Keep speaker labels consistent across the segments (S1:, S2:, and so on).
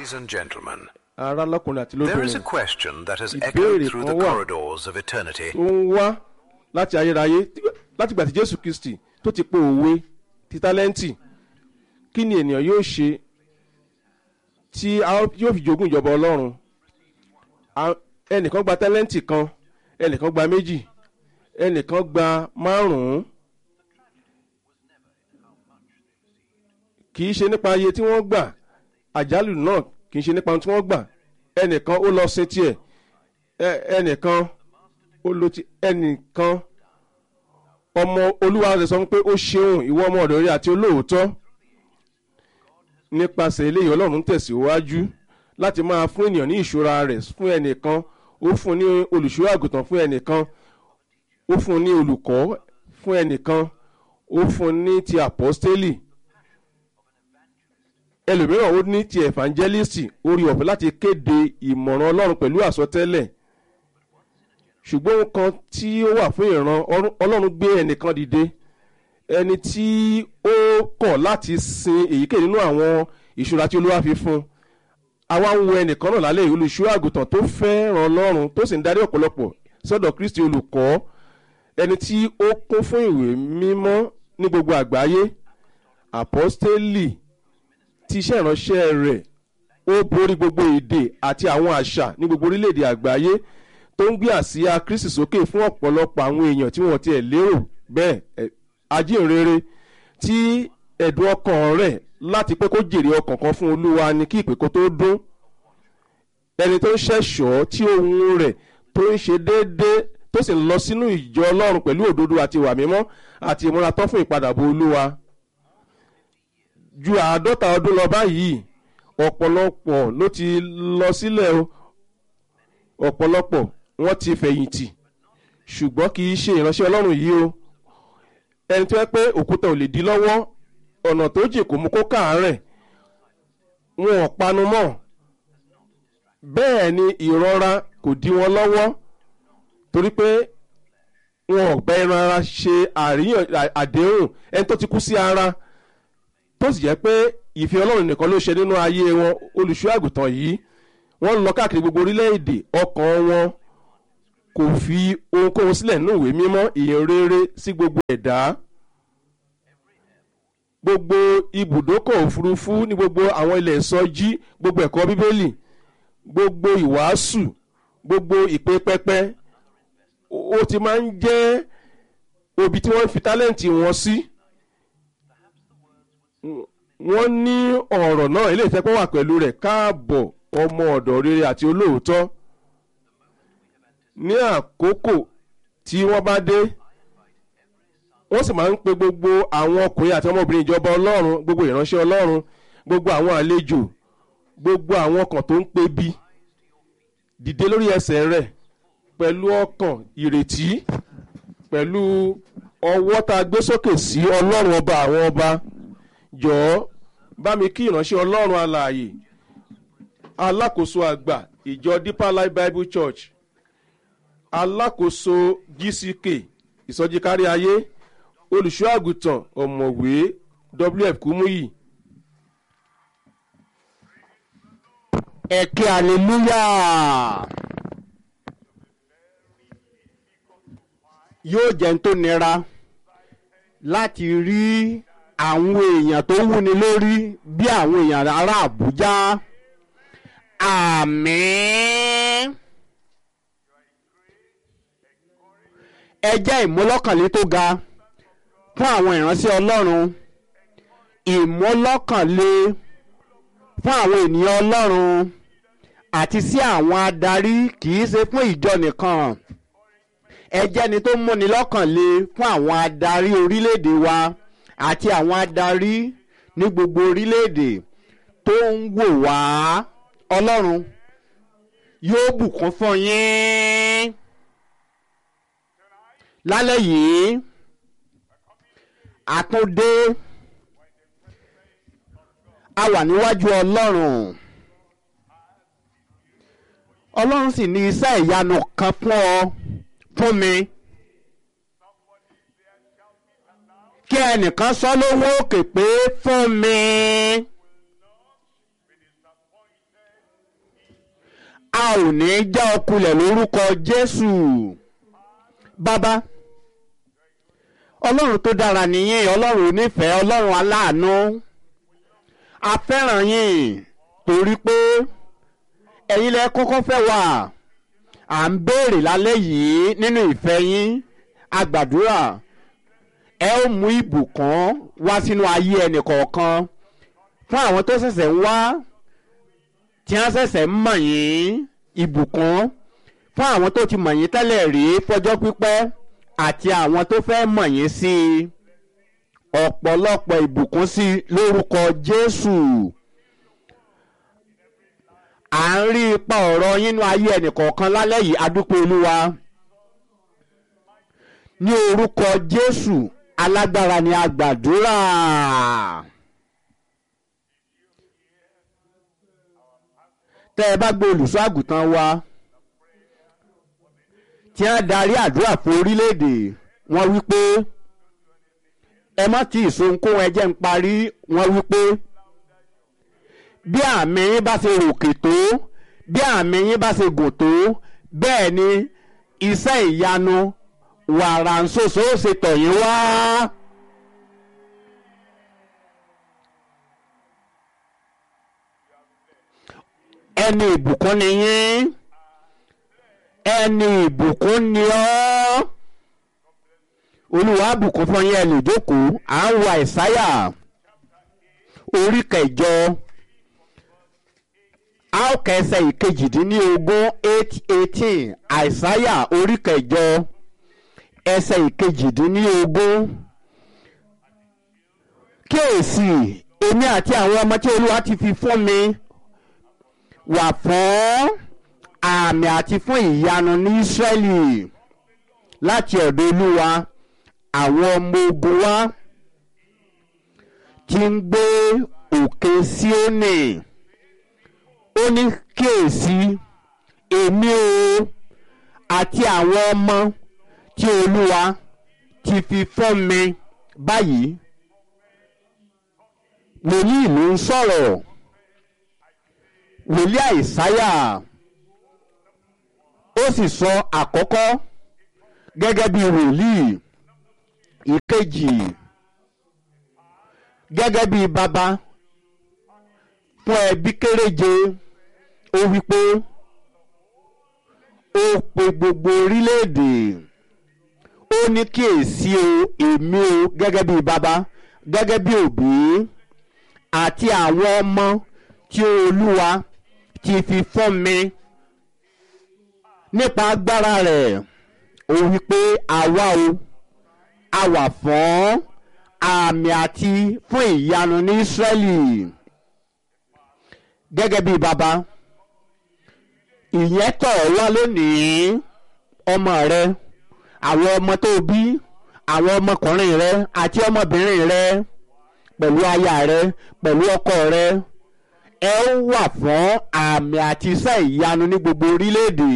S1: Ladies and gentlemen,
S2: ará lọ́kùnrin àti
S1: there is a
S2: lóbìnrin
S1: question that has
S2: Ìbéèrè
S1: echoed through the
S2: kan wà.
S1: corridors of eternity.
S2: tó ń wá láti ayérayé láti gbà tí jésù kristi tó ti po òwe ti tálẹ́ǹtì kí ni ènìyàn yóò ṣe tí a ó- yóò fi jogún ìjọba ọlọ́run A- ẹnìkan gba tálẹ́ǹtì kan ẹnìkan gba méjì ẹnìkan gba márùn-ún kì í ṣe nípa iye tí wọ́n gbà àjálù náà kì í ṣe nípa ohun tí wọ́n gbà ẹnìkan ó lọ sin tiẹ̀ ẹ- ẹnìkan ó lo ti ẹnìkan ọmọ olúwa rẹ̀ sọ fún pé ó ṣeun ìwọ ọmọ ọ̀dọ̀ rẹ̀ àti olóòótọ́ nípasẹ̀ eléyìí ọlọ́run tẹ̀síwájú láti máa fún ènìyàn ní ìṣúra rẹ̀ fún ẹnìkan ó fún ní olùṣọ́ àgùntàn fún ẹnìkan ó fún ní olùkọ́ fún ẹnìkan ó fún ní ti àpọ́stélì ẹlòmíràn ó ní ti evangelist orí ọ̀fẹ́ láti kéde ìmọ̀ràn ọlọ́run pẹ̀lú àsọtẹ́lẹ̀ ṣùgbọ́n ohun kan tí ó wà fún ìran Ọlọ́run- ọlọ́run gbé ẹnìkan dìde ẹni tí ó kọ̀ láti sin èyíkéyìí nínú àwọn ìṣúra tí olúwa fi fún un àwa ń wo ẹnìkan náà lálẹ́ yìí olùṣọ́ àgùntàn tó fẹ́ràn ọlọ́run tó sì ń darí ọ̀pọ̀lọpọ̀ sọ́dọ̀ kristi olùkọ́ ẹni tí ó kún fún ìwé mímọ́ ní gbogbo àgbáyé àpọ́stélì tí iṣẹ́ ìránṣẹ́ rẹ̀ ó borí gbogbo èdè àti àwọn àṣà ní gbogbo orílẹ̀-èdè àgbáyé tó ń gbé àsíá kristi sókè fún ọ̀pọ̀lọpọ̀ àwọn èèyàn tí wọ́n tiẹ̀ lérò bẹ́ẹ̀ ẹ̀, ajínrere tí ẹ̀dùn ọkàn rẹ̀ láti pé kó jèrè ọkàn kan fún olúwa ni kí ìpè kó tó dún ẹni tó ń ṣẹ̀ṣọ́ tí ohun rẹ̀ tó ń ṣe déédéé tó sì ń lọ sínú ìjọ ọlọ́run pẹ̀lú òdodo àti ìwà mímọ́ àti ìmúra tán fún ìpadàbọ̀ olúwa ju àádọ́ta ọdún lọ báyìí ọ̀pọ̀lọpọ̀ ló ti lọ sílẹ̀ o ọ̀pọ̀lọpọ̀ wọ́n ti fẹ̀yìntì ṣùgbọ́n kì í ṣe ìránṣẹ́ ọlọ́run yìí o ẹni tó yẹ pé òkúta ò lè dí lọ́wọ́ ọ̀nà tó jìn kò mú kó káàárẹ̀ wọn ò panu mọ́ bẹ́ẹ̀ ni ìrora kò dí wọn lọ́wọ́ torí pé wọn ò gbẹ́ ẹran ara ṣe àríyàn àdéhùn ẹni tó ti kú sí ara tó sì jẹ́ pé ìfẹ́ ọlọ́run nìkan ló ṣe nínú ayé wọn olùṣọ́ àgùntàn yìí wọ́n lọ káàkiri gbogbo orílẹ̀-èdè ọkàn wọn kò fi ohunkóhun sílẹ̀ nínú ìwé mímọ́ ìyìn rere sí gbogbo ẹ̀dá gbogbo ibùdókọ̀ òfurufú ní gbogbo àwọn ilẹ̀ ìsọjí gbogbo ẹ̀kọ́ bíbélì gbogbo ìwàásù gbogbo ìpè pẹpẹ ó ti máa ń jẹ́ òbí tí wọ́n fi tálẹ́ǹtì wọn sí. Si wọ́n ní ọ̀rọ̀ náà ilé ìfẹ́ pọ̀ wà pẹ̀lú rẹ̀ káàbọ̀ ọmọ ọ̀dọ̀ rere àti olóòótọ́ ní àkókò tí wọ́n bá dé wọ́n sì máa ń pe gbogbo àwọn ọkùnrin àti ọmọbìnrin ìjọba ọlọ́run gbogbo ìránṣẹ́ ọlọ́run gbogbo àwọn àlejò gbogbo àwọn ọkàn tó ń pe bí dìde lórí ẹsẹ̀ rẹ̀ pẹ̀lú ọkàn ìrètí pẹ̀lú ọwọ́ tá a gbé sókè sí ọlọ́run ọba àwọn ọba jọ̀ọ́ bá mi kí ìránṣẹ́ ọlọ́run alààyè alákòóso àgbà ìjọ deeper life bible church alákòóso gck ìsọjí kárí ayé olùṣọ́ àgùntàn ọ̀mọ̀wé wf kúmúyì
S3: ẹ̀kẹ́ hallelujah yóò jẹ́ ń tó nira láti rí àwọn èèyàn tó wúni lórí bí àwọn èèyàn ará àbújá àmín ẹ jẹ́ ìmúlọ́kànlé tó ga fún àwọn ìránṣẹ́ ọlọ́run ìmúlọ́kànlé fún àwọn ènìyàn ọlọ́run àti sí àwọn adarí kì í ṣe fún ìjọ nìkan ẹ jẹ́ni tó múni lọ́kànlé fún àwọn adarí orílẹ̀-èdè wa àti àwọn adarí ní gbogbo orílẹ̀-èdè tó ń wò wá ọlọ́run yóò bùkún fún yín lálẹ́ yìí àtúndé a wà níwájú ọlọ́run ọlọ́run sì ní iṣẹ́ ìyanu kan fún ọ fún mi. kí ẹnìkan sọ lówó òkè pé fún mi. a ò ní já ọ kulẹ̀ lórúkọ jésù bàbá ọlọ́run tó dára nìyí ọlọ́run onífẹ̀ẹ́ ọlọ́run aláàánú a fẹ́ràn yín torí pé ẹ̀yin lẹ kọ́kọ́ fẹ́ wà à ń béèrè lálẹ́ yìí nínú ìfẹ́ yín a gbàdúrà ẹ ó mú ìbùkún wá sínú ayé ẹnì kọ̀ọ̀kan fún àwọn tó ṣẹ̀ṣẹ̀ ń wá tí wọ́n ṣẹ̀ṣẹ̀ ń mọ̀ yín ìbùkún fún àwọn tó ti mọ̀ yín tẹ́lẹ̀ rí fọjọ́ pípẹ́ àti àwọn tó fẹ́ mọ̀ yín sí i ọ̀pọ̀lọpọ̀ ìbùkún sí i lórúkọ Jésù à ń rí ipa ọ̀rọ̀ yín nínú ayé ẹnìkọ̀ọ̀kan lálẹ́ yìí adúpẹ́ olúwa ní orúkọ Jésù alágbára ni a gbàdúrà. tẹ́ ẹ bá gbé olùṣọ́ àgùntàn wa tí wọ́n darí àdúrà fún orílẹ̀-èdè wọ́n wí pé ẹ má tí ì sohunkóhun ẹ jẹ́ ń parí wọ́n wí pé bí àmì yín bá ṣe ròkè tó bí àmì yín bá ṣe gùn tó bẹ́ẹ̀ ni iṣẹ́ ìyanu wàrà ń ṣoṣo ó ṣe tọ̀ yín wá. ẹni ìbùkún ni yín ẹni ìbùkún ni ọ́ olúwa bùkún fún yín ẹ lè jókòó à ń wo àìsáyà orí kẹjọ a ó kẹsẹ̀ ìkejìdínlógún eight eighteen àìsáyà orí kẹjọ ẹsẹ̀ ìkejìdínlógún kíyèsí èmi àti àwọn ọmọ tí olúwa ti fi fún mi wà fún àmì àti fún ìyanu ní Ísírẹ́lì láti ọ̀dọ̀ olúwa àwọn ọmọ ogun wa tí ń gbé òkè Síónì ó ní kíyèsí èmi o àti àwọn ọmọ tí olúwa ti fi fún mi báyìí wòlíì ló ń sọ̀rọ̀ wòlíì àìsáyà ó sì sọ àkọ́kọ́ gẹ́gẹ́ bí wòlíì ìkejì gẹ́gẹ́ bí bàbá fún ẹbí kéréje ó wí pé ó pe gbogbo orílẹ̀-èdè ó ní kíyèsí o èmi o gẹ́gẹ́ bí bàbá gẹ́gẹ́ bí òbí àti àwọn ọmọ tí olúwa ti fi fún mi nípa agbára rẹ̀ ó wí pé àwa o a wà fún àmì àti fún ìyanu ní Ísírẹ́lì gẹ́gẹ́ bí bàbá ìyẹn tọ̀ wá lónìí ọmọ rẹ àwọn ọmọ tó bí àwọn ọmọkùnrin rẹ àti ọmọbìnrin rẹ pẹ̀lú aya rẹ pẹ̀lú ọkọ rẹ ẹ ó wà fún àmì àti iṣẹ́ ìyanu ní gbogbo orílẹ̀-èdè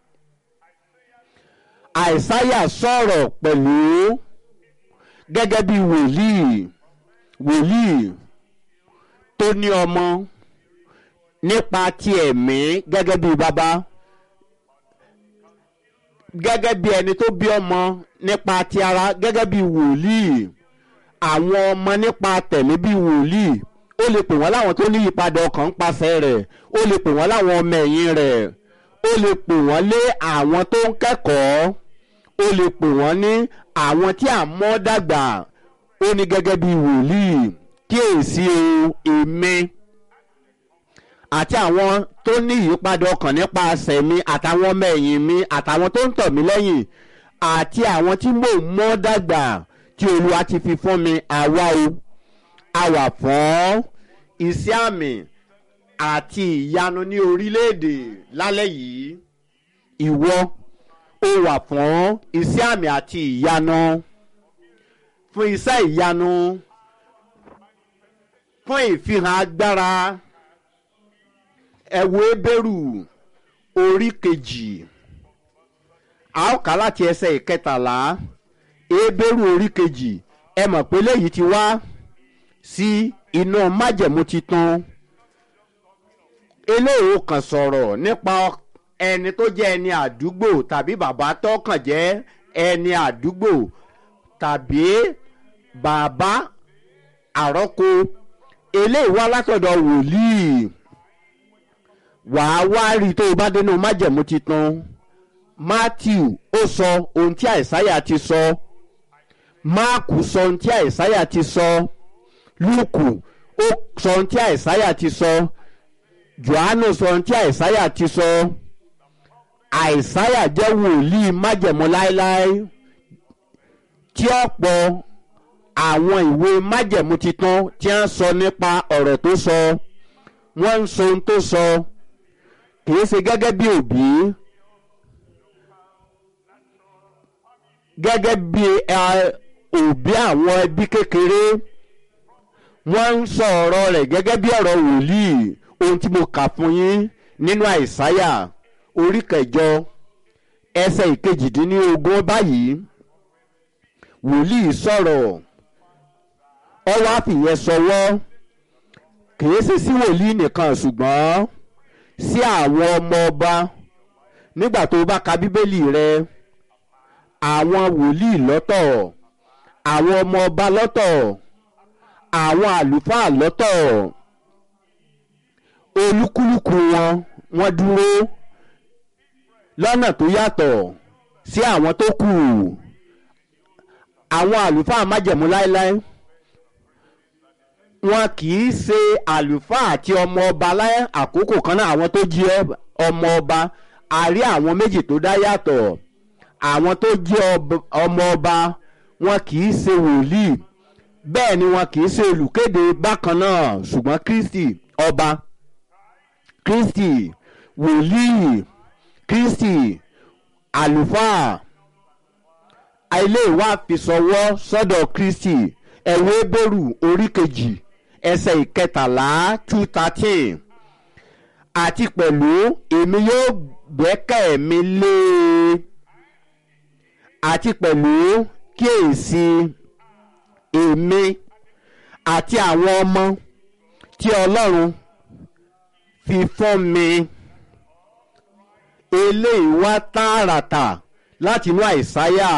S3: àìsáyà sọ̀rọ̀ pẹ̀lú gẹ́gẹ́ bí wòlíì wòlíì tó ní ọmọ nípa ti ẹ̀mí gẹ́gẹ́ bí bàbá gẹ́gẹ́ bí ẹni tó bí ọmọ nípa ti ara gẹ́gẹ́ bí wòlíì àwọn ọmọ nípa tẹ̀mí bí wòlíì ó lè pè wọ́n láwọn tó ní ìyípadà ọkàn ń pasẹ̀ rẹ̀ ó lè pè wọ́n láwọn ọmọ ẹ̀yìn rẹ̀ ó lè pè wọ́n lé àwọn tó ń kẹ́kọ̀ọ́ ó lè pè wọ́n ní àwọn tí à ń mọ́ dàgbà ó ní gẹ́gẹ́ bí wòlíì kíyèsí o èmi àti àwọn tó ní ìyípadà ọkàn nípasẹ̀ mi àtàwọn ọmọ ẹ̀yìn mi àtàwọn tó ń tọ̀ mí lẹ́yìn àti àwọn tí mò ń mọ́ dàgbà tí olúwa ti fi fún mi àwa o a wà fún iṣẹ́ àmì àti ìyanu ní orílẹ̀-èdè lálẹ́ yìí ìwọ ó wà fún iṣẹ́ àmì àti ìyanu fún iṣẹ́ ìyanu fún ìfihàn agbára ẹ wo Hébérù orí kejì a ó kà láti ẹsẹ̀ ìkẹtàlá Hébérù orí kejì ẹ mọ̀ pé léyìí ti wá sí inú májẹ̀mú titun eléyìí kan sọ̀rọ̀ nípa ẹni tó jẹ́ ẹni àdúgbò tàbí bàbá tọkàn jẹ́ ẹni àdúgbò tàbí bàbá àrọ́kọ eléyìí wá látọ̀dọ̀ wòlíì wàá wá rí i tó o bá dénú májẹ̀mú titun matthew ó sọ ohun tí àìsáyà ti sọ máàkù sọ ohun tí àìsáyà ti sọ lúùkù ó sọ ohun tí àìsáyà ti sọ johannu sọ ohun tí àìsáyà ti sọ àìsáyà jẹ́ wòlíì májẹ̀mú láéláé tí ọ̀pọ̀ àwọn ìwé májẹ̀mú titun tí wọ́n sọ nípa ọ̀rọ̀ tó sọ wọ́n ń sọ ohun tó sọ kìí ṣe gẹ́gẹ́ bí òbí gẹ́gẹ́ bí òbí àwọn ẹbí kékeré wọ́n ń sọ ọ̀rọ̀ rẹ̀ gẹ́gẹ́ bí ọ̀rọ̀ wòlíì ohun tí mo kà fún yín nínú àìsáyà orí kẹjọ ẹsẹ̀ ìkejìdínlógún báyìí wòlíì sọ̀rọ̀ ọwọ́ àfìyẹn sọwọ́ kìí ṣe sí wòlíì nìkan ṣùgbọ́n sí àwọn ọmọ ọba nígbà tó bá ka bíbélì rẹ àwọn wòlíì lọ́tọ̀ àwọn ọmọ ọba lọ́tọ̀ àwọn àlùfáà lọ́tọ̀ olúkúlùkù wọn wọ́n dúró lọ́nà tó yàtọ̀ sí àwọn tó kù àwọn àlùfáà májẹ̀mú láéláé wọn kì í ṣe àlùfáà àti ọmọ ọba láyé àkókò kan náà àwọn tó jẹ́ ọmọ ọba a rí àwọn méjì tó dá yàtọ̀ àwọn tó jẹ́ ọmọ ọba wọn kì í ṣe wòlíì bẹ́ẹ̀ ni wọn kì í ṣe olùkéde bákan náà ṣùgbọ́n kristi ọba kristi wòlíì kristi àlùfáà ilé ìwà àfisọwọ́ sọ́dọ̀ kristi ẹ̀wọ́ bẹ̀rù orí kejì ẹsẹ̀ ìkẹtàlá two thirteen àti pẹ̀lú èmi yóò gbẹ́kẹ̀ mi lé e àti pẹ̀lú kíyèsí èmi àti àwọn ọmọ tí ọlọ́run fi fún mi eléyìí wá tààràtà láti inú àìsáyà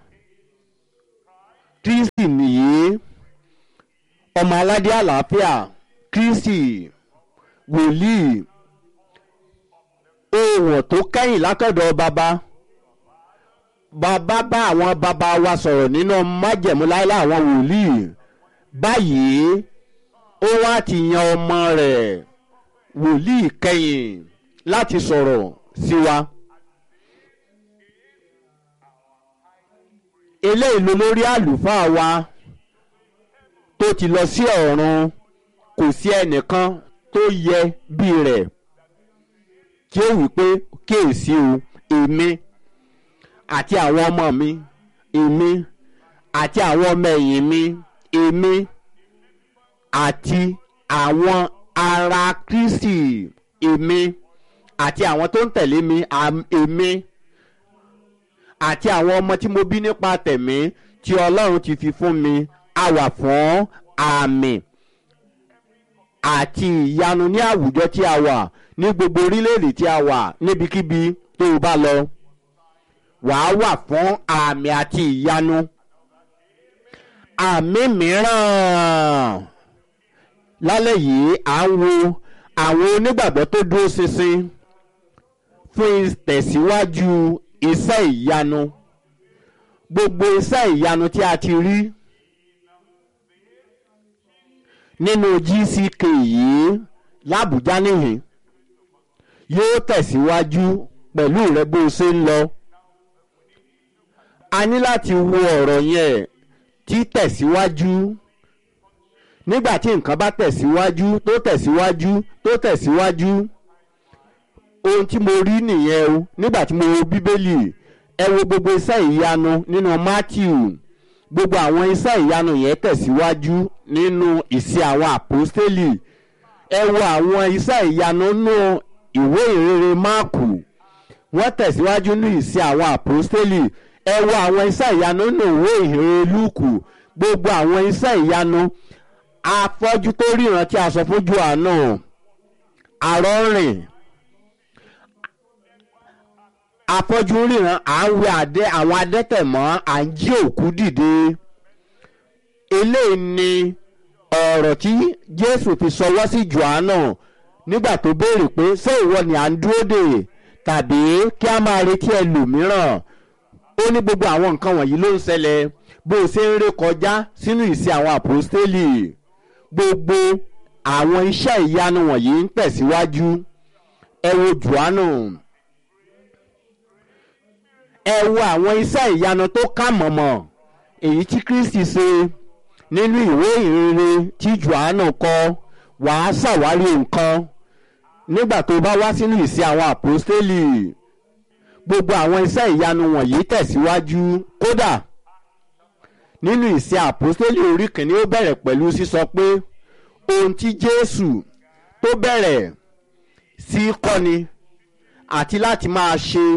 S3: kristi nìyí ọmọ aládé àlàáfíà kristi wòlíì òwò tó kẹ́yìn látọ̀dọ̀ bàbá bàbá bá àwọn bàbá wa sọ̀rọ̀ nínú májẹ̀mú láíláí àwọn wòlíì báyìí ó wá ti yan ọmọ rẹ̀ wòlíì kẹ́yìn láti sọ̀rọ̀ sí wa. eléyìí ló lórí àlùfáà wa tó ti lọ sí ọ̀run kò sí ẹnìkan tó yẹ bí rẹ̀ tí ó wí pé kíyèsí o èmi àti àwọn ọmọ mi èmi àti àwọn ọmọ ẹ̀yìn mi èmi àti àwọn ara kristi èmi àti àwọn tó ń tẹ̀lé mi èmi àti àwọn ọmọ tí mo bí nípa tẹ̀mí tí ọlọ́run ti fi fún mi a wà fún àmì àti ìyanu ní àwùjọ tí a wà ní gbogbo orílẹ̀-èdè tí a wà níbikíbi tó o bá lọ wàá wà fún àmì àti ìyanu àmì mìíràn lálẹ́ yìí à ń wo àwọn onígbàgbọ́ tó dúró ṣinṣin fún ìtẹ̀síwájú iṣẹ́ ìyanu gbogbo iṣẹ́ ìyanu tí a ti rí nínú gck yìí làbújá nìyí yóò tẹ̀síwájú pẹ̀lú rẹ bó o ṣe ń lọ a ní láti wo ọ̀rọ̀ yẹn tí tẹ̀síwájú nígbà tí nǹkan bá tẹ̀síwájú tó tẹ̀síwájú tó tẹ̀síwájú ohun tí mo rí nìyẹn o nígbà tí mo wo bíbélì ẹ wo gbogbo iṣẹ́ ìyanu nínú matthew gbogbo àwọn iṣẹ́ ìyanu yẹn tẹ̀síwájú nínú ìṣe àwọn àpọ́stélì ẹ wo àwọn iṣẹ́ ìyanu nínú ìwé ìrere máàkù wọ́n tẹ̀síwájú ní ìṣe àwọn àpọ́stélì ẹ wo àwọn iṣẹ́ ìyanu nínú ìwé ìrere lúùkù gbogbo àwọn iṣẹ́ ìyanu afọ́jú tó ríran tí a sọ fún johannu arọ́rìn afọ́jú ń ríran à ń wẹ adé àwọn adẹ́tẹ̀ mọ́ à ń jí òkú dìde eléyìí ni ọ̀rọ̀ tí jésù fi sọwọ́ sí johanna nígbà tó béèrè pé ṣé ìwọ ni à ń dúró dè tàbí kí a máa retí ẹlòmíràn ó ní gbogbo àwọn nǹkan wọ̀nyí ló ń ṣẹlẹ̀ bó o ṣe ń ré kọjá sínú ìsìn àwọn àpòstélì gbogbo àwọn iṣẹ́ ìyanu wọ̀nyí ń tẹ̀síwájú ẹ wo johanna ẹ wo àwọn iṣẹ́ ìyanu tó kà mọ̀mọ́ èyí tí kristi ṣe nínú ìwé ìrere tí johanna kọ wàá ṣàwárí nǹkan nígbà tó bá wá sínú ìsìn àwọn àpòstélì gbogbo àwọn iṣẹ́ ìyanu wọ̀nyí tẹ̀síwájú kódà nínú ìsìn àpòstélì orí kìíní ó bẹ̀rẹ̀ pẹ̀lú sísọ pé ohun tí jésù tó bẹ̀rẹ̀ sí kọ́ni àti láti máa ṣe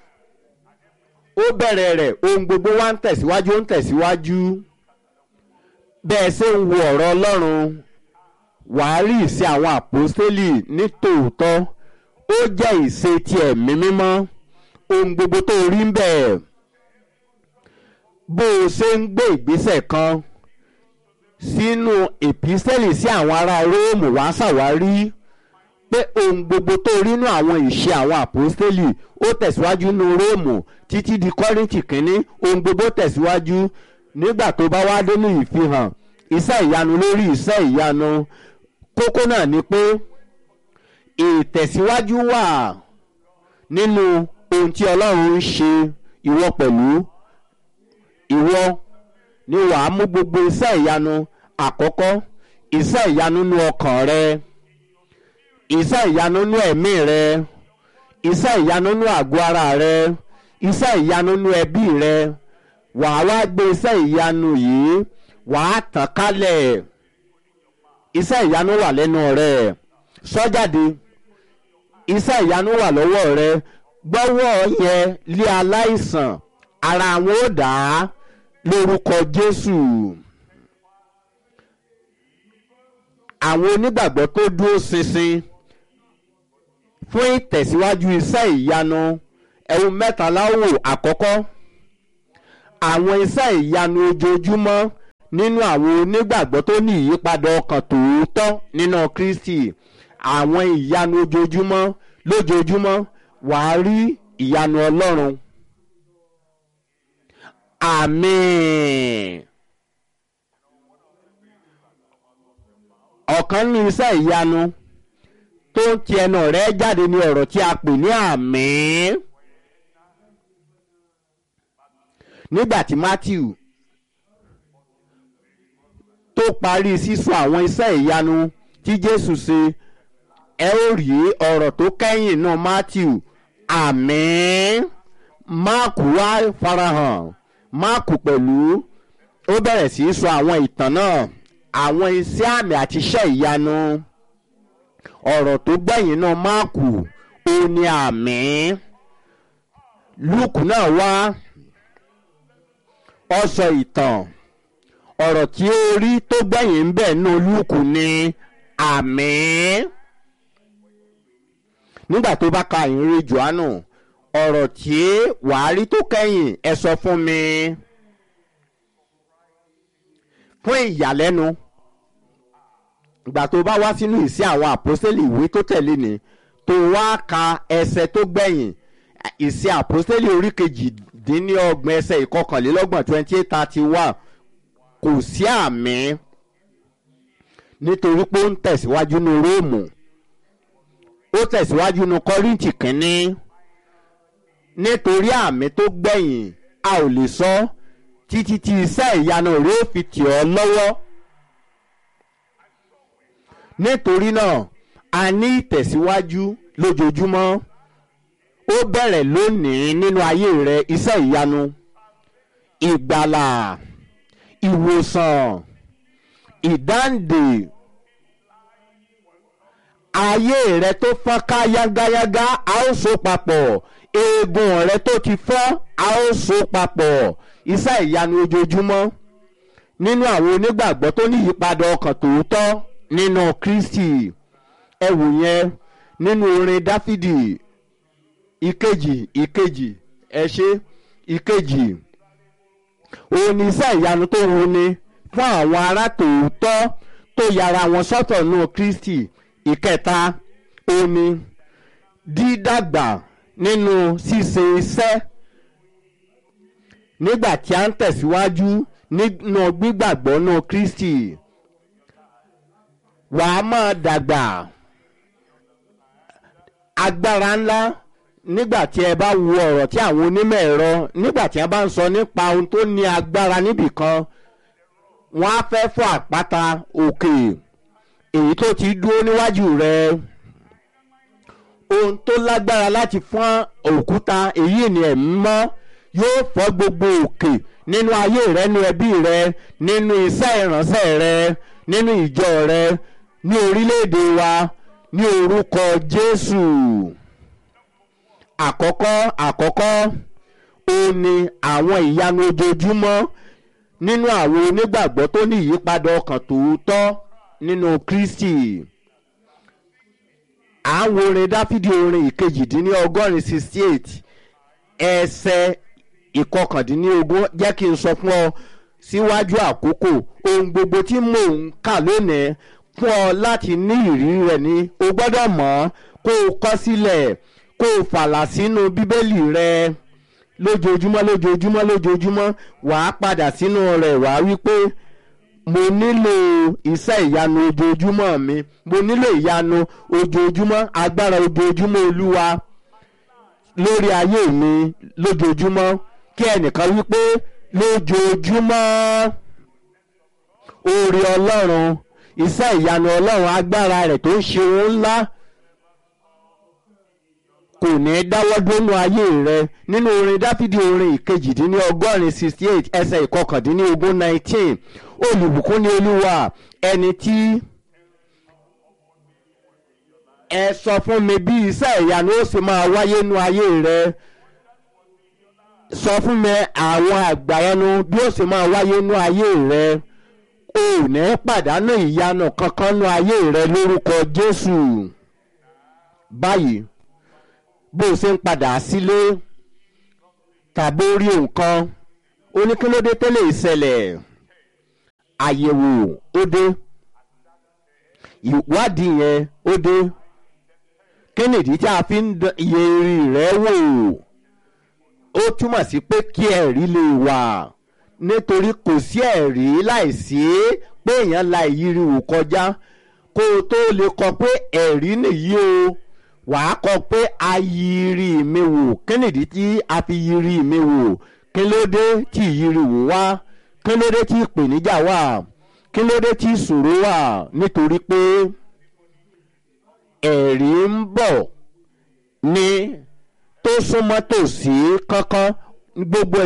S3: ó bẹ̀rẹ̀ rẹ̀ ohun gbogbo wa ń tẹ̀síwájú ó ń tẹ̀síwájú bẹ́ẹ̀ ṣe ń wo ọ̀rọ̀ ọlọ́run wàá rí ìṣe àwọn àpòstélì ní tòótọ́ ó jẹ́ ìṣe ti ẹ̀mí mímọ́ ohun gbogbo tó rí ń bẹ̀ bó o ṣe ń gbé ìgbésẹ̀ kan sínú èpísẹ́lì sí àwọn ará róòmù wàá ṣàwárí pé ohun gbogbo tó rí nínú àwọn ìṣe àwọn àpòstélì ó tẹ̀síwájú nínú róòmù títí di kọ́rìntì kínní ohun gbogbo tẹ̀síwájú nígbà tó bá wá dénú ìfihàn iṣẹ́ ìyanu lórí iṣẹ́ ìyanu kókó náà ni pé ìtẹ̀síwájú wà nínú ohun tí ọlọ́run ń ṣe ìwọ pẹ̀lú ìwọ ni wàá mú gbogbo iṣẹ́ ìyanu àkọ́kọ́ iṣẹ́ ìyanu nú ọkàn rẹ iṣẹ́ ìyanu nú ẹ̀mí rẹ iṣẹ́ ìyanu nú àgọ́ ara rẹ iṣẹ́ ìyanu nú ẹbí rẹ wàá wá gbé iṣẹ́ ìyanu yìí wàá tàn kálẹ̀ iṣẹ́ ìyanu wà lẹ́nu rẹ sọ́jáde iṣẹ́ ìyanu wà lọ́wọ́ rẹ gbọ́wọ́ yẹn lé aláìsàn ara àwọn ó dà á lórúkọ Jésù àwọn onígbàgbọ́ tó dúró ṣinṣin fún ìtẹ̀síwájú iṣẹ́ ìyanu ẹ̀hún mẹ́ta láwò àkọ́kọ́ àwọn iṣẹ́ ìyanu ojoojúmọ́ nínú àwọn onígbàgbọ́ tó ní ìyípadà ọkàn tòótọ́ nínú Kristi àwọn ìyanu ojoojúmọ́ lójoojúmọ́ wàá rí ìyanu Ọlọ́run àmín ọ̀kan nínú iṣẹ́ ìyanu tó ń ti ẹnu rẹ̀ jáde ní ọ̀rọ̀ tí a pè ní àmín nígbà tí Matthew tó parí sísọ àwọn iṣẹ́ ìyanu tí Jésù ṣe ẹ ó rí ọ̀rọ̀ tó kẹ́yìn náà Matthew àmín Máàkù wá farahàn Máàkù pẹ̀lú ó bẹ̀rẹ̀ sí í sọ àwọn ìtàn náà àwọn iṣẹ́ àmì àti iṣẹ́ ìyanu ọ̀rọ̀ tó gbẹ̀yìn náà Máàkù ó ní àmín Lúùkù náà wá ó sọ ìtàn ọ̀rọ̀ tí ó rí tó gbẹ̀yìn ń bẹ̀ nù Lúùkù ní àmín nígbà tó bá ka ìrìn Jòhánù ọ̀rọ̀ tí wàá rí tó kẹ́yìn ẹ sọ fún mi fún ìyàlẹ́nu ìgbà tó bá wá sínú ìsí àwọn àpọ́sítélì ìwé tó tẹ̀lé ni tó wá ka ẹsẹ̀ tó gbẹ̀yìn ìsí àpọ́sítélì orí kejìdínlọ́gbọ̀n ẹsẹ̀ ìkọkànlélọ́gbọ̀n twenty eight thirty one kò sí àmì nítorí pé ó ń tẹ̀síwájú ní róòmù ó tẹ̀síwájú ní kọ́ríntì kínní nítorí àmì tó gbẹ̀yìn a ò lè sọ títí tí iṣẹ́ ìyanu rẹ̀ ó fi tì ọ́ lọ́wọ́ nítorí náà a ní ìtẹ̀síwájú lójoojúmọ́ ó bẹ̀rẹ̀ lónìí nínú ayé rẹ iṣẹ́ ìyanu ìgbàlà ìwòsàn ìdáǹdè ayé rẹ tó fọ́n ká yágáyágá a ó so papọ̀ eegun rẹ tó ti fọ́ a ó so papọ̀ iṣẹ́ ìyanu ojoojúmọ́ nínú àwọn onígbàgbọ́ tó ní ìyípadà ọkàn tòótọ́ nínú Kristi ẹ wò yẹn nínú orin Dáfídì ìkejì ìkejì ẹ ṣe ìkejì òun ni iṣẹ́ ìyanu tó ń wuni fún àwọn ará tòótọ́ tó yára wọn sọ́tọ̀ nù kristi ìkẹta òun ni dídàgbà nínú ṣíṣe iṣẹ́ nígbà tí a ń tẹ̀síwájú nínú gbígbàgbọ́ nù kristi wàá máa dàgbà agbára ńlá nígbà tí ẹ bá wo ọ̀rọ̀ tí àwọn onímọ̀ ẹ̀rọ nígbà tí wọ́n bá ń sọ nípa ohun tó ní agbára níbìkan wọ́n á fẹ́ fọ́ àpáta òkè èyí tó ti dúró níwájú rẹ̀ ohun tó lágbára láti fọ́n òkúta èyí ni ẹ̀mí mọ́ yóò fọ́ gbogbo òkè nínú ayé rẹ nínú ẹbí rẹ nínú iṣẹ́ ìránṣẹ́ rẹ nínú ìjọ rẹ ní orílẹ̀-èdè wa ní orúkọ Jésù àkọ́kọ́ àkọ́kọ́ ó ní àwọn ìyanu ojoojúmọ́ nínú àwọn onígbàgbọ́ tó ní ìyípadà ọkàn tòótọ́ nínú Kristi à ń wo orin Dáfídì orin ìkejìdínlọ́gọ́rin sixty eight ẹsẹ̀ ìkọkàndínlógún jẹ́ kí n sọ fún ọ síwájú àkókò ohun gbogbo tí mò ń kà lónìí fún ọ láti ní ìrírí rẹ̀ ni o gbọ́dọ̀ mọ̀ kó o kọ sílẹ̀ kó o fàlà sínú bíbélì rẹ lójoojúmọ́ lójoojúmọ́ lójoojúmọ́ wàá padà sínú rẹ̀ wàá wí pé mo nílò iṣẹ́ ìyanu ojoojúmọ́ mi mo nílò ìyanu ojoojúmọ́ agbára ojoojúmọ́ olúwa lórí ayé mi lójoojúmọ́ kí ẹnìkan wí pé lójoojúmọ́ oore ọlọ́run iṣẹ́ ìyanu ọlọ́run agbára rẹ̀ tó ń ṣe ohun ńlá kò ní í dáwọ́ dúnú ayé rẹ nínú orin dáfídì orin ìkejìdínlọ́gọ́rin sixty eight ẹsẹ̀ ìkọkàndínlógún nineteen olùbùkún ni olúwa ẹni tí ẹ sọ fún mi bí iṣẹ́ ìyanu ó sì máa wáyé nú ayé rẹ sọ fún mi àwọn àgbàyanu bí ó sì máa wáyé nú ayé rẹ o ò ní pàdánù ìyanu kankan nú ayé rẹ lórúkọ jésù báyìí bó o ṣe ń padà sílé tàbí orí nǹkan oníkílódé tẹ́lẹ̀ ìṣẹ̀lẹ̀ àyẹ̀wò ó dé ìwádìí yẹn ó dé kí nìdí tí a fi ń iye rí rẹ̀ wò ó túmọ̀ sí pé kí ẹ̀rí lè wà nítorí kò sí ẹ̀rí láìsí pé èèyàn la ìyírí wò kọjá kó o tó lè kọ pé ẹ̀rí nìyí o wàá kọ pé a yiri mi wò kí nìdí tí a fi yiri mi wò kí ló dé tí ìyiri wò wá kí ló dé tí ìpèníjà wà kí ló dé tí ìṣòro wà nítorí pé ẹ̀rí ń bọ̀ ní tó súnmọ́ tòsí kankan gbogbo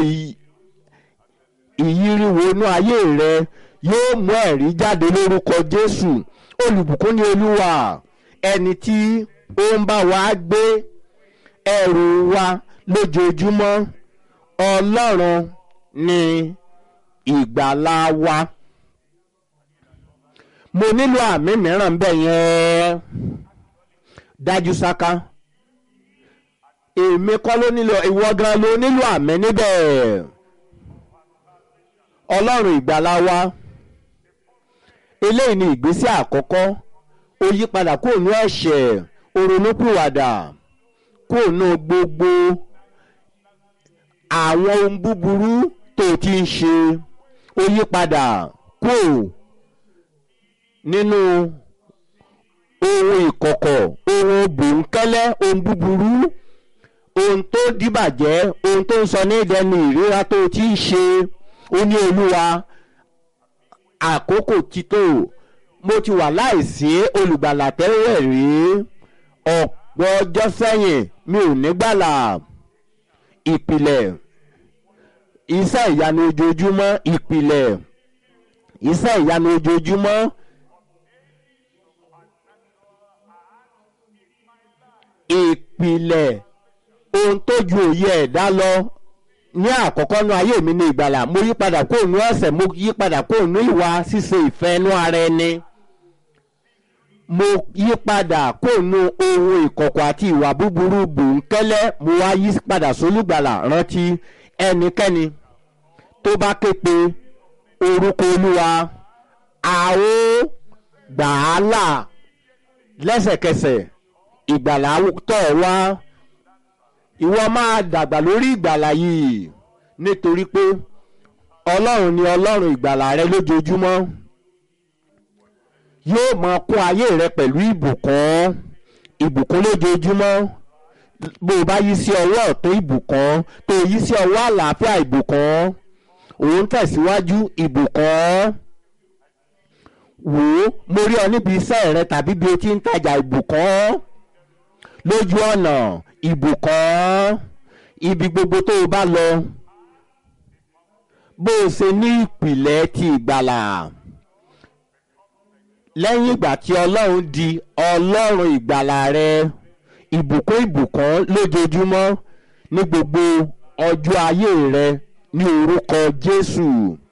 S3: ìyíriwo inú ayé rẹ yóò mú ẹ̀rí jáde lórúkọ Jésù olùbùkún ni Olúwa ẹni tí ó ń bá wa gbé ẹrù wa lójoojúmọ́ Ọlọ́run ni ìgbàlà wa mo nílò àmì mìíràn bẹ́ẹ̀ yẹn dájú sáká èmi kọ́ ló nílò ìwọ gan ló nílò àmì níbẹ̀ ọlọ́run ìgbàlà wa eléyìí ni ìgbésẹ̀ àkọ́kọ́ ó yí padà kúrò ní ẹ̀ṣẹ̀ ó ronúpìwàdà kúrò ní gbogbo àwọn ohun búburú tó ti ń ṣe ó yí padà kúrò nínú ohun ìkọ̀kọ̀ ohun bòńkẹ́lẹ́ ohun búburú ohun tó dìbàjẹ́ ohun tó ń sọ ní ìdẹni ìríra tó ti ń ṣe ó ní olúwa àkókò títò mo ti wà láìsí olùgbàlà tẹ́lẹ̀ rí ọ̀pọ̀ ọjọ́ sẹ́yìn mi ò ní gbàlà ìpìlẹ̀ iṣẹ́ ìyanu ojoojúmọ́ ìpìlẹ̀ iṣẹ́ ìyanu ojoojúmọ́. ìpìlẹ̀ ohun tó ju òye ẹ̀dá lọ ní àkọ́kọ́ nú ayé mi ní ìgbàlà mo yí padà kó nú ẹ̀ṣẹ̀ mo yí padà kó nú ìwà ṣíṣe ìfẹ́ nú ara ẹni mo yí padà kóònù ohun ìkọ̀kọ̀ àti ìwà búburú bòńkẹ́lẹ́ mo wá yí padà sólùgbàlà rántí ẹnikẹ́ni tó bá ké pe orúkọ olúwa a ó gbà á là lẹ́sẹ̀kẹsẹ̀ ìgbàlà tọ̀ wá ìwọ máa dàgbà lórí ìgbàlà yìí nítorí pé ọlọ́run ni ọlọ́run ìgbàlà rẹ lójoojúmọ́ yóò máa kún ayé rẹ pẹ̀lú ìbùkún ìbùkún lójoojúmọ́ bó o bá yí sí ọwọ́ ọ̀tún ìbùkún tó o yí sí ọwọ́ àlàáfíà ìbùkún òun tẹ̀síwájú ìbùkún wò ó mo rí ọ níbi iṣẹ́ rẹ tàbí bí o ti ń tajà ìbùkún lójú ọ̀nà ìbùkún ibi gbogbo tó o bá lọ bó o ṣe ní ìpìlẹ̀ ti ìgbàlà lẹ́yìn ìgbà tí ọlọ́run di ọlọ́run ìgbàlà rẹ ìbùkún ìbùkún lójoojúmọ́ ní gbogbo ọjọ́ ayé rẹ ní orúkọ jésù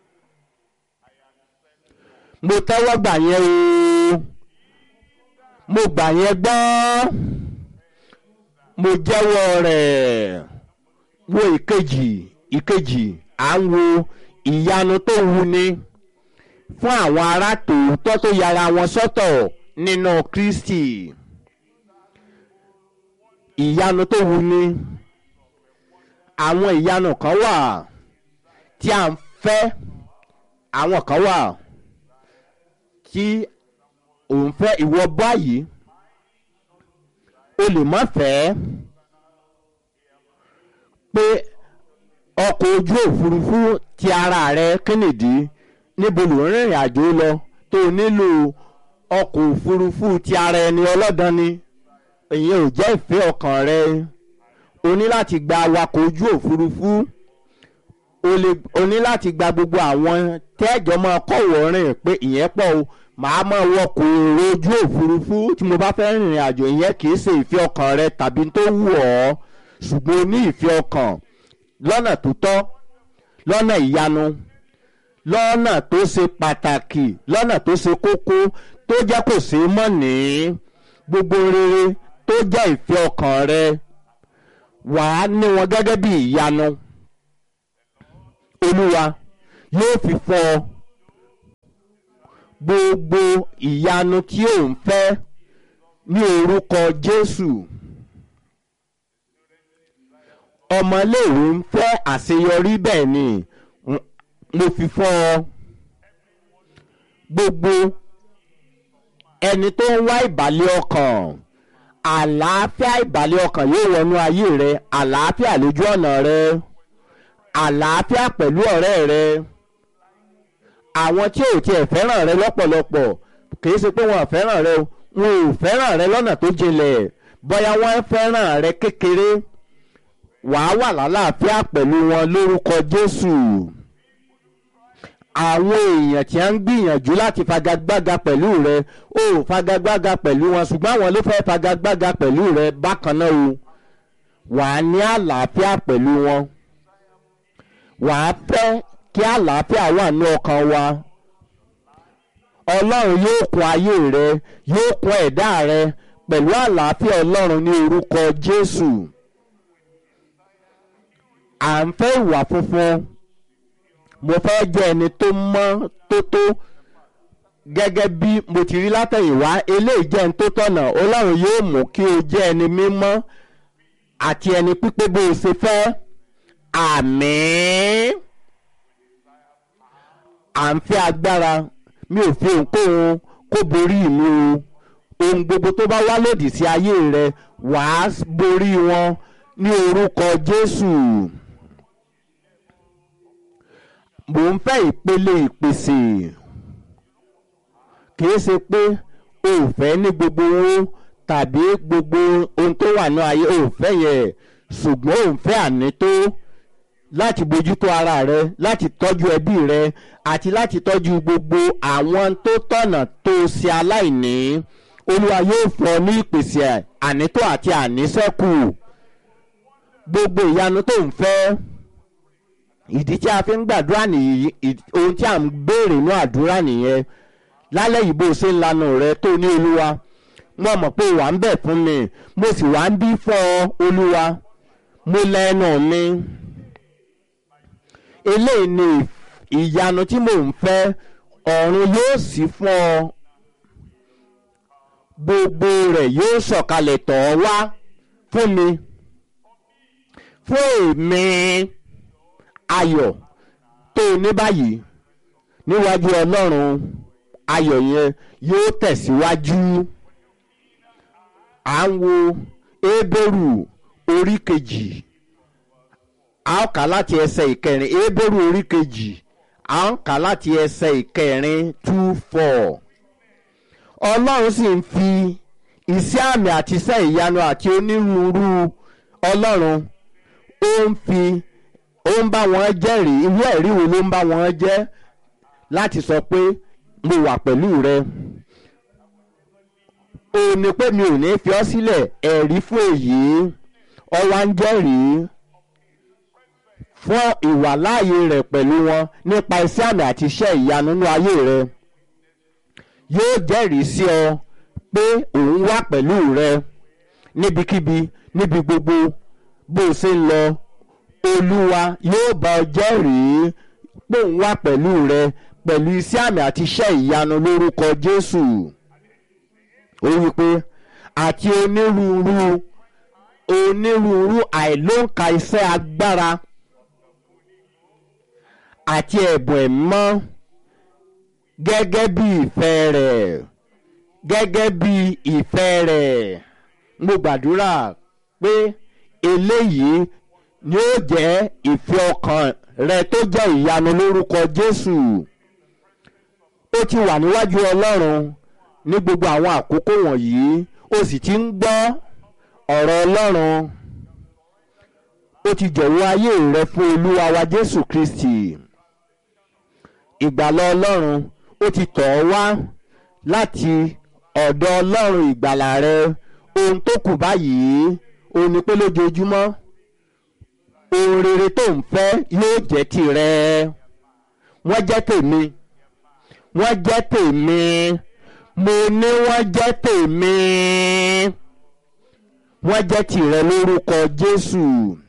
S3: mo tẹ́wọ́ gbà yẹn o mo gbà yẹn gbọ́ mo jẹ́wọ́ rẹ̀ wo ìkejì ìkejì à ń wo ìyanu tó wuni fún àwọn ará tòótọ́ tó yára wọn sọ́tọ̀ nínú kristi ìyanu tó wuni àwọn ìyanu kan wà tí a ń fẹ́ àwọn kan wà tí òun fẹ́ ìwọ báyìí o lè má fẹ́ pé ọkọ̀ ojú òfurufú ti ara rẹ kennedy níbo ló ń rìnrìn àjò lọ tó nílò ọkọ̀ òfurufú ti ara ẹni ọlọ́dàn ni ìyẹn ò jẹ́ ìfẹ́ ọkàn rẹ o ní láti gba awakọ̀ ojú òfurufú o lè o ní láti gba gbogbo àwọn tẹ́jọ́ máa kọ̀wọ́ rìn pé ìyẹn pọ̀ o màá máa wọkọ̀ èrò ojú òfurufú tí mo bá fẹ́ rìnrìn àjò ìyẹn kì í ṣe ìfẹ́ ọkàn rẹ tàbí tó wù ọ́ ṣùgbọ́n o ní ìfẹ́ ọkàn lọ́nà tó tọ́ lọ́nà ìyanu lọ́nà tó ṣe pàtàkì lọ́nà tó ṣe kókó tó jẹ́ kò sí mọ́ ní gbogbo rere tó jẹ́ ìfẹ́ ọkàn rẹ wàá ní wọn gẹ́gẹ́ bí ìyanu olúwa yóò fi fọ gbogbo ìyanu tí ò ń fẹ́ ní orúkọ jésù ọmọléèwé ń fẹ́ àṣeyọrí bẹ́ẹ̀ ni mo fi fọ́ ọ gbogbo ẹni tó ń wá ìbàlẹ̀ ọkàn àlàáfíà ìbàlẹ̀ ọkàn yóò wọnú ayé rẹ àlàáfíà lójú ọ̀nà rẹ àlàáfíà pẹ̀lú ọ̀rẹ́ rẹ àwọn tí ò tiẹ̀ fẹ́ràn rẹ lọ́pọ̀lọpọ̀ kì í ṣe pé wọn ò fẹ́ràn rẹ o wọn ò fẹ́ràn rẹ lọ́nà tó jinlẹ̀ bóyá wọ́n fẹ́ràn rẹ kékeré wàá wà lálàáfíà pẹ̀lú wọn lórúkọ jésù àwọn èèyàn tí a ń gbìyànjú láti fagagbága pẹ̀lú rẹ ó fagagbága pẹ̀lú wọn ṣùgbọ́n àwọn ló fẹ́ fagagbága pẹ̀lú rẹ bákan náà o wàá ní àlàáfíà pẹ̀lú wọn wàá fẹ́ kí àlàáfíà wà ní ọkàn wa ọlọ́run yóò kún ayé rẹ yóò kún ẹ̀dá rẹ pẹ̀lú àlàáfíà ọlọ́run ní orúkọ jésù à ń fẹ́ ìwà funfun mo fẹ́ jẹ́ ẹni tó mọ́ tó tó gẹ́gẹ́ bí mo ti rí látẹ̀yìnwá eléyìí jẹ́ ẹni tó tọ̀nà ọlọ́run yóò mú kí o jẹ́ ẹni mímọ́ àti ẹni pípé bó o ṣe fẹ́ àmín à ń fẹ́ agbára mi ò fi ohunkóhun kó borí mi o ohun gbogbo tó bá wá lòdì sí ayé rẹ wàá borí wọn ní orúkọ jésù mò ń fẹ́ ìpele ìpèsè kìí ṣe pé o ò fẹ́ ní gbogbo owó tàbí gbogbo ohun tó wà ní ayé o ò fẹ́ yẹn ṣùgbọ́n o ń fẹ́ ànító láti bójútó ara rẹ láti tọ́jú ẹbí rẹ àti láti tọ́jú gbogbo àwọn tó tọ̀nà tó ṣe aláìní olúwa yóò fún ọ ní ìpèsè ànító àti àníṣẹ́kù gbogbo ìyanu tó ń fẹ́ ìdí tí a fi ń gbàdúrà nìyí ohun tí a ń béèrè ní àdúrà nìyẹn lálẹ́ yìí bó o ṣe ń lanu rẹ tó ní olúwa mo mọ̀ pé wà ń bẹ̀ fún mi mo sì wà ń bí fún ọ olúwa mo lẹ́nu mi eléyìí ni ìyanu tí mò ń fẹ́ ọ̀run yóò sì fún ọ gbogbo rẹ̀ yóò sọ̀kalẹ̀ tọ̀ ọ́ wá fún mi fún èmi ayọ̀ tó o ní báyìí níwájú ọlọ́run ayọ̀ yẹn yóò tẹ̀síwájú à ń wo Hébérù orí kejì a ó kà láti ẹsẹ̀ ìkẹrin Hébérù orí kejì a ó kà láti ẹsẹ̀ ìkẹrin two four ọlọ́run sì ń fi iṣẹ́ àmì àti iṣẹ́ ìyanu àti onírúurú ọlọ́run ó ń fi ó ń bá wọn jẹ́rìí ìwé ẹ̀rí wo ló ń bá wọn jẹ́ láti sọ pé mo wà pẹ̀lú rẹ ó ní pé mi ò ní fi ọ́ sílẹ̀ ẹ̀rí fún èyí ọwá ń jẹ́rìí fún ìwàláàyè rẹ̀ pẹ̀lú wọn nípa iṣẹ́ àmì àti iṣẹ́ ìyanu nínú ayé rẹ yóò jẹ́rìí sí ọ pé òun wà pẹ̀lú rẹ níbikíbi níbi gbogbo bó o ṣe ń lọ olúwa yóò bá ọ jẹ́rìí pé òun wà pẹ̀lú rẹ pẹ̀lú iṣẹ́ àmì àti iṣẹ́ ìyanu lórúkọ jésù ó wí pé àti onírúurú onírúurú àìlóǹkà iṣẹ́ agbára àti ẹ̀bùn ẹ̀mọ́ gẹ́gẹ́ bí ìfẹ́ rẹ̀ gẹ́gẹ́ bí ìfẹ́ rẹ̀ mo gbàdúrà pé eléyìí ni ó jẹ́ ìfẹ́ ọkàn rẹ tó jẹ́ ìyanu lórúkọ Jésù ó ti wà níwájú Ọlọ́run ní gbogbo àwọn àkókò wọ̀nyí ó sì ti ń gbọ́ ọ̀rọ̀ Ọlọ́run ó ti jọ̀wọ́ ayé rẹ fún Olúwa wa Jésù Kristi ìgbàlà Ọlọ́run ó ti tọ̀ ọ́ wá láti ọ̀dọ̀ Ọlọ́run ìgbàlà rẹ ohun tó kù báyìí ó ní pé lójoojúmọ́ ohun rere tó ń fẹ́ yóò jẹ́ tìrẹ wọ́n jẹ́ tèmi wọ́n jẹ́ tèmi mo ní wọ́n jẹ́ tèmi wọ́n jẹ́ tìrẹ lórúkọ Jésù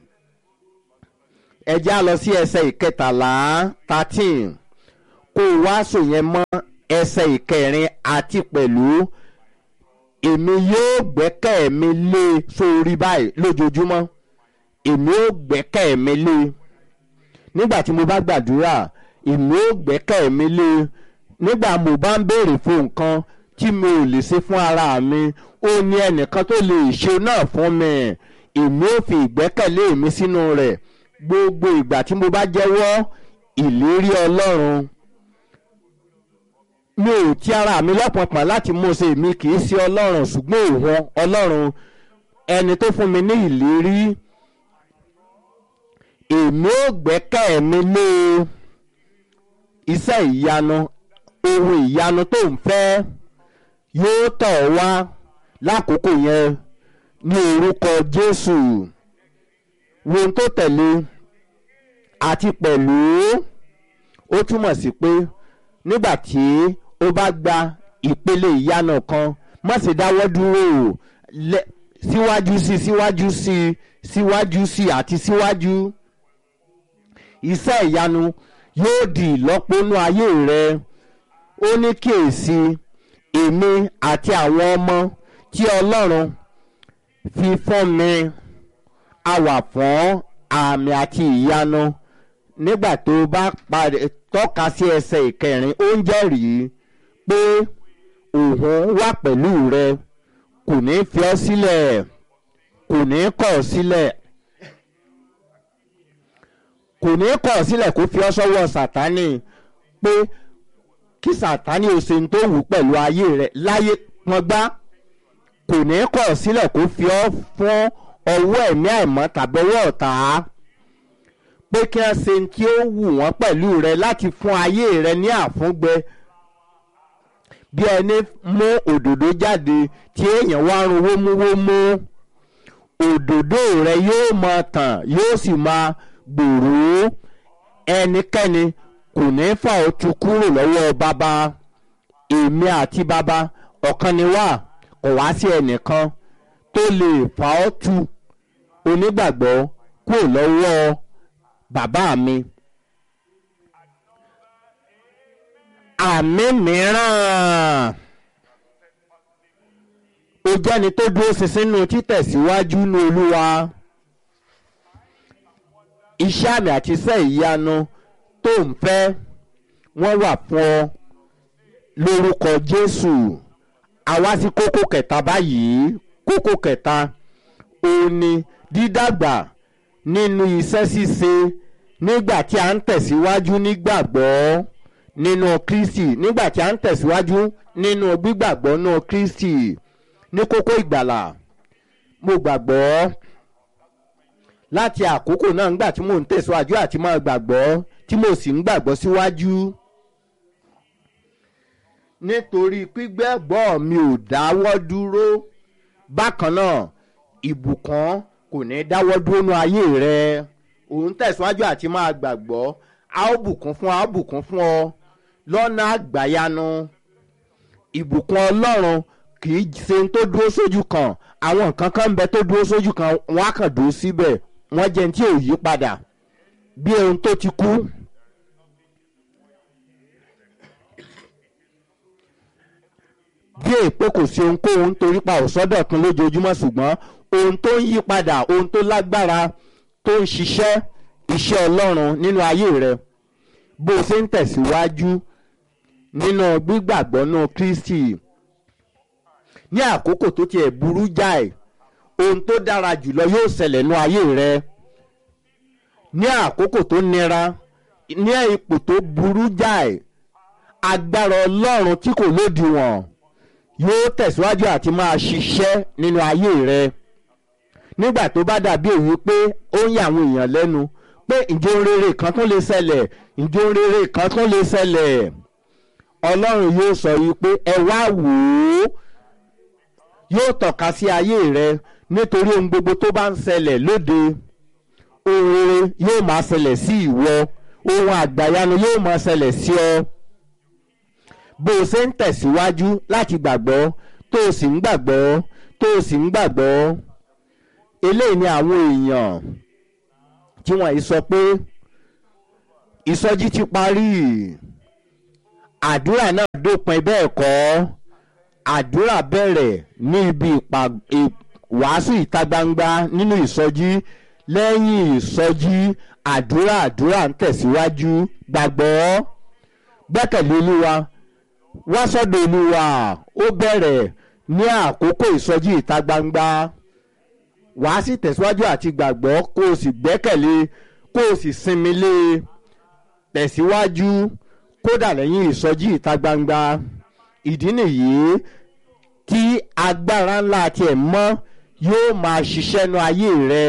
S3: ẹ já lọ sí ẹsẹ̀ ìkẹtàlá thirteen kó o wá sò yẹn mọ́ ẹsẹ̀ ìkẹrin àti pẹ̀lú èmi yóò gbẹ́kẹ̀ mi lé sórí báyìí lójoojúmọ́ èmi ó gbẹ́kẹ̀ mi lé nígbà tí mo bá gbàdúrà èmi ó gbẹ́kẹ̀ mi lé nígbà mo bá ń béèrè fún nǹkan tí mi ò lè ṣe fún ara mi ó ní ẹnìkan tó lè ṣe náà fún mi èmi ó fi ìgbẹ́kẹ̀lé mi sínú rẹ̀ gbogbo ìgbà tí mo bá jẹ́wọ́ ìlérí Ọlọ́run mi ò ti ara mi lọ́pọ̀pọ̀ láti mú ṣe mi kì í ṣe Ọlọ́run ṣùgbọ́n òun Ọlọ́run ẹni tó fún mi ní ìlérí èmi ò gbẹ́kẹ̀ mi lé iṣẹ́ ìyanu ohun ìyanu tó ń fẹ́ yóò tọ̀ wá lákòókò yẹn ní orúkọ Jésù wo ohun tó tẹ̀lé àti pẹ̀lú ó túmọ̀ sí pé nígbà tí ó bá gba ìpele ìyanu kan má ṣe dáwọ́ dúró síwájú sí síwájú sí síwájú sí àti síwájú iṣẹ́ ìyanu yóò di ìlọ́pọ̀nú ayé rẹ ó ní kíyèsí èmi àti àwọn ọmọ tí Ọlọ́run fi fún mi a wà fún àmì àti ìyanu nígbà tó bá parí tọ́ka sí ẹsẹ̀ ìkẹrin ó ń jẹ́rìí pé òun wà pẹ̀lú rẹ kò ní fi ọ́ sílẹ̀ kò ní kọ̀ ọ́ sílẹ̀ kò ní kọ̀ ọ́ sílẹ̀ kó fi ọ́ sọ́wọ́ sàtánì pé kí sàtánì ò ṣe ń tó wù pẹ̀lú ayé rẹ láyé pọngbá kò ní kọ̀ ọ́ sílẹ̀ kó fi ọ́ fún ọwọ́ ẹ̀mí àìmọ́ tàbí ọwọ́ ọ̀tá pé kí wọ́n ṣe tí ó wù wọ́n pẹ̀lú rẹ láti fún ayé rẹ ní àfúngbẹ bí ẹni mú òdòdó jáde tí èèyàn wá run wómúwómú òdòdó rẹ yóò máa tàn yóò sì máa gbòòrò ẹnikẹ́ni kò ní fà ó tu kúrò lọ́wọ́ bàbá èmi àti bàbá ọ̀kan ni wá kò wá sí ẹnìkan tó lè fà ọ́ tu onígbàgbọ́ kúrò lọ́wọ́ bàbá mi. àmì mìíràn ó jẹ́ni tó dúró ṣinṣin nínú títẹ̀síwájú ní olúwa iṣẹ́ àmì àti iṣẹ́ ìyanu tó ń fẹ́ wọ́n wà fún ọ lórúkọ jésù àwa sí kókó kẹta báyìí kókó kẹta òun ni dídàgbà nínú iṣẹ́ ṣíṣe nígbà tí a ń tẹ̀síwájú nígbàgbọ́ nínú kristi nígbà tí a ń tẹ̀síwájú nínú gbígbàgbọ́ nínú kristi ní kókó ìgbàlà mo gbàgbọ́ láti àkókò náà nígbà tí mò ń tẹ̀síwájú àti máa gbàgbọ́ tí mo sì ń gbàgbọ́ síwájú nítorí pígbẹ́gbọ́ mi ò dáwọ́ dúró bákan náà ìbùkún kò ní dáwọ́ dúró nú ayé rẹ òun tẹ̀síwájú àti máa gbàgbọ́ a ó bùkún fún ọ a ó bùkún fún ọ lọ́nà àgbàyanu ìbùkún ọlọ́run kì í ṣe ohun tó dúró sójú kan àwọn nǹkan kan ń bẹ tó dúró sójú kan wọ́n á kàn dúró síbẹ̀ wọ́n jẹ́ ní tí ò yí padà bí ohun tó ti kú. bí èpè kò sí ohunkóhun torí pa òsọ́dọ̀ kan lójoojúmọ́ ṣùgbọ́n ohun tó ń yí padà ohun tó lágbára tó ń ṣiṣẹ́ iṣẹ́ ọlọ́run nínú ayé rẹ bó o ṣe ń tẹ̀síwájú nínú gbígbàgbọ́ náà kristi ní àkókò tó tiẹ̀ burú jáì ohun tó dára jùlọ yóò ṣẹlẹ̀ nínú ayé rẹ ní àkókò tó nira ní ipò tó burú jáì agbára ọlọ́run tí kò lódiwọ̀n yóò tẹ̀síwájú àti máa ṣiṣẹ́ nínú ayé rẹ nígbà tó bá dàbí èyí pé ó ń yà àwọn èèyàn lẹ́nu pé ìjọ rere kan tún lè ṣẹlẹ̀ ìjọ rere kan tún lè ṣẹlẹ̀ ọlọ́run yóò sọ yìí pé ẹ wá wò ó yóò tọ́ka sí ayé rẹ nítorí ohun gbogbo tó bá ń ṣẹlẹ̀ lóde ohun rere yóò máa ṣẹlẹ̀ sí ìwọ ohun àgbàyanu yóò máa ṣẹlẹ̀ sí ọ bó o ṣe ń tẹ̀síwájú láti gbàgbọ́ tó o sì ń gbàgbọ́ tó o sì ń gbàgbọ́ eléyìí ni àwọn èèyàn tí wọ́n yìí sọ pé ìsọjí ti parí àdúrà náà dópin bẹ́ẹ̀ kọ́ àdúrà bẹ̀rẹ̀ ní ibi ìwàásù ìta gbangba nínú ìsọjí lẹ́yìn ìsọjí àdúrà àdúrà ń tẹ̀síwájú gbàgbọ́ gbẹ́kẹ̀lé olúwa wá sọ́dọ̀ olúwa ó bẹ̀rẹ̀ ní àkókò ìsọjí ìta gbangba wàá sì tẹ̀síwájú àti gbàgbọ́ kó o sì gbẹ́kẹ̀lé kó o sì sinmi lé e tẹ̀síwájú kódà lẹ́yìn ìsọjí ìta gbangba ìdí nìyí tí agbára ńlá tiẹ̀ mọ́ yóò máa ṣiṣẹ́ nu ayé rẹ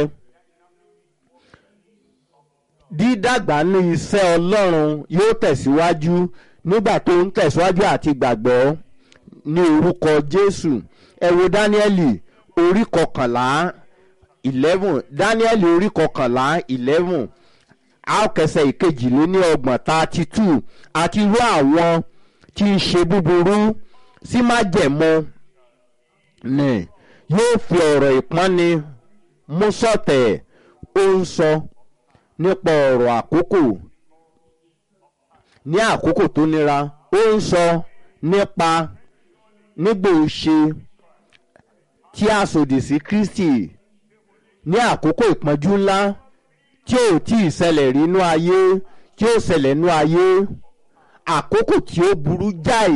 S3: dídàgbà ní iṣẹ́ ọlọ́run yóò tẹ̀síwájú nígbà tó ń tẹ̀síwájú àti gbàgbọ́ ní orúkọ jésù ẹ wo dáníẹ́lì orí kọkànlá eleven dáníẹ́lì orí kọkànlá eleven àkẹsẹ̀ ìkejìléní ọgbọ̀n thirty two àti irú àwọn tí ń ṣe búburú sí májẹ̀mú ni yóò fi ọ̀rọ̀ ìpọ́nni mú sọ̀tẹ̀ ó ń sọ nípa ọ̀rọ̀ àkókò ní àkókò tó nira ó ń sọ nípa nígbò ṣe tí a sòdì sí kristi ní àkókò ìpọ́njú ńlá tí ò tí ì ṣẹlẹ̀ rí inú ayé tí ó ṣẹlẹ̀ inú ayé àkókò tí ó burú jáì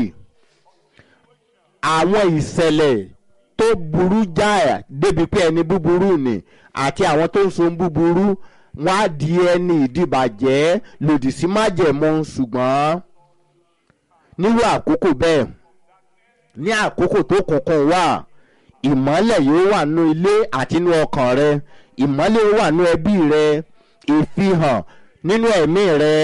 S3: àwọn ìṣẹ̀lẹ̀ tó burú jáì débi pé ẹni búburú ni àti àwọn tó ń so búburú wọn á di ẹni ìdìbàjẹ́ lòdì sí májẹ̀mú ṣùgbọ́n nírú àkókò bẹ́ẹ̀ ní àkókò tó kùnkùn wà ìmọ́lẹ̀ yóò wà nú ilé àti nú ọkàn rẹ ìmọ́lẹ̀ yóò wà nú ẹbí rẹ ìfihàn nínú ẹ̀mí rẹ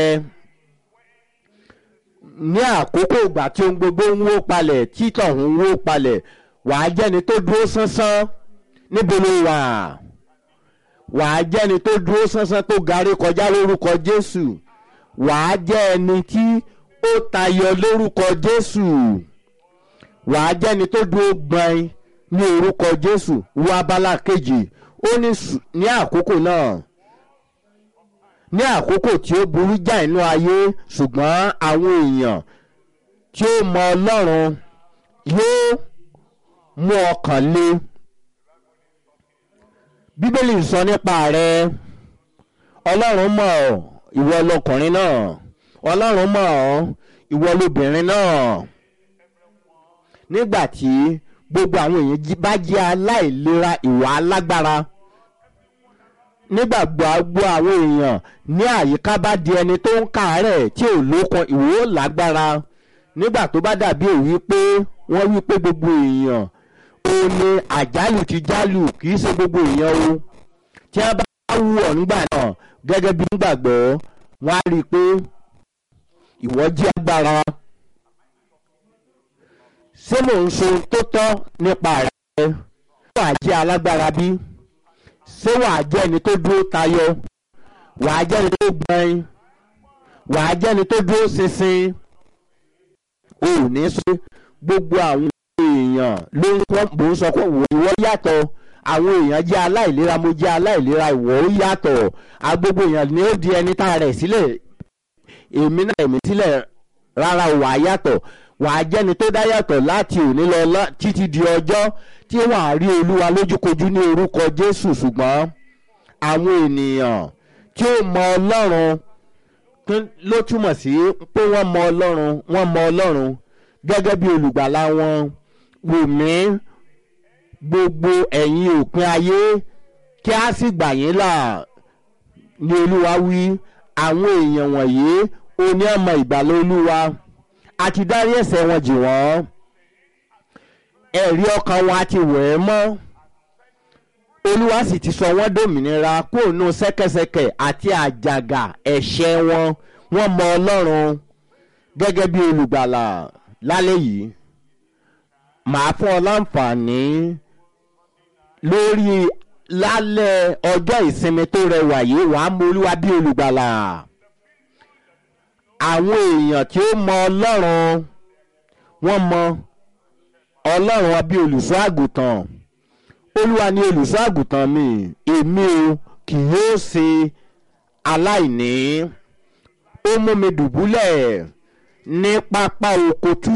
S3: ní àkókò ìgbà tí ohun gbogbo ń wó palẹ̀ títọ̀ ń wó palẹ̀ wàá jẹ́ni tó dúró sánsán níbo ló wà wàá jẹ́ni tó dúró sánsán tó garí kọjá lórúkọ Jésù wàá jẹ́ ẹni tí ó tayọ lórúkọ Jésù wàá jẹ́ni tó dúró gbọ̀n ní orúkọ jésù wo abala kejì ó ní sù- ní àkókò náà ní àkókò tí ó burú já inú ayé ṣùgbọ́n àwọn èèyàn tí ó mọ ọlọ́run yóò mú ọkàn le bíbélì sọ nípa rẹ ọlọ́run mọ̀ ọ́ ìwọ lọkùnrin náà ọlọ́run mọ̀ ọ́ ìwọ lobìnrin náà nígbà tí gbogbo àwọn èèyàn jí- bá jẹ́ aláìlera ìwà alágbára nígbà gbogbo àwọn èèyàn ní àyíká bá di ẹni tó ń kàárẹ̀ tí ò lókun ìwò ó lágbára nígbà tó bá dàbí èyí pé wọ́n wí pé gbogbo èèyàn ó ní àjálù ti jálù kì í ṣe gbogbo èèyàn o tí wọ́n bá wù ọ́ nígbà náà gẹ́gẹ́ bí nígbàgbọ́ wọ́n á rí i pé ìwọ jí agbára ṣé mò ń so tó tọ́ nípa rẹ̀ wàá jẹ́ alágbára bí ṣé wàá jẹ́ ẹni tó dúró tayọ wàá jẹ́ ẹni tó gbọ́n wàá jẹ́ ẹni tó dúró ṣinṣin o ò ní sọ pé gbogbo àwọn èèyàn ló ń kọ́ mò ń sọ pé wò ìwọ yàtọ̀ àwọn èèyàn jẹ́ aláìlera mo jẹ́ aláìlera ìwọ ó yàtọ̀ agbogbo èèyàn ni ó di ẹni tá a rẹ̀ sílẹ̀ èmi náà èmi sílẹ̀ rárá wà á yàtọ̀ wà á jẹ́ni tó dá yàtọ̀ láti òní lọ lá- títí di ọjọ́ tí wà á rí olúwa lójúkojú ní orúkọ jésù ṣùgbọ́n àwọn ènìyàn tí ó mọ ọlọ́run tó- ló túmọ̀ sí pé wọ́n mọ ọlọ́run wọ́n mọ ọlọ́run gẹ́gẹ́ bí olùgbàlà wọn wò mí gbogbo ẹ̀yin òpin ayé kí a sì gbà yín là ní olúwa wí àwọn èèyàn wọ̀nyí ó ní ọmọ ìgbàlá olúwa a ti dárí ẹ̀ṣẹ̀ wọn jì wọ́n ẹ̀rí ọkàn wọn a ti wẹ̀ ẹ́ mọ́ olúwa sì ti sọ wọ́n dòmìnira kúrò nù ṣẹ́kẹ́ṣẹkẹ̀ àti àjàgà ẹ̀ṣẹ̀ wọn wọ́n mọ ọlọ́run gẹ́gẹ́ bí olùgbàlà lálẹ́ yìí màá fún ọ láǹfààní lórí lálẹ́ ọjọ́ ìsinmi tó rẹwà yìí wàá mọ olúwa bí olùgbàlà àwọn èèyàn tí ó mọ ọlọ́run wọ́n mọ ọlọ́run bí olùṣọ́ àgùntàn olúwa ni olùṣọ́ àgùntàn mi èmi o kì yóò ṣe aláìní ó mú mi dùbúlẹ̀ ní pápá oko tú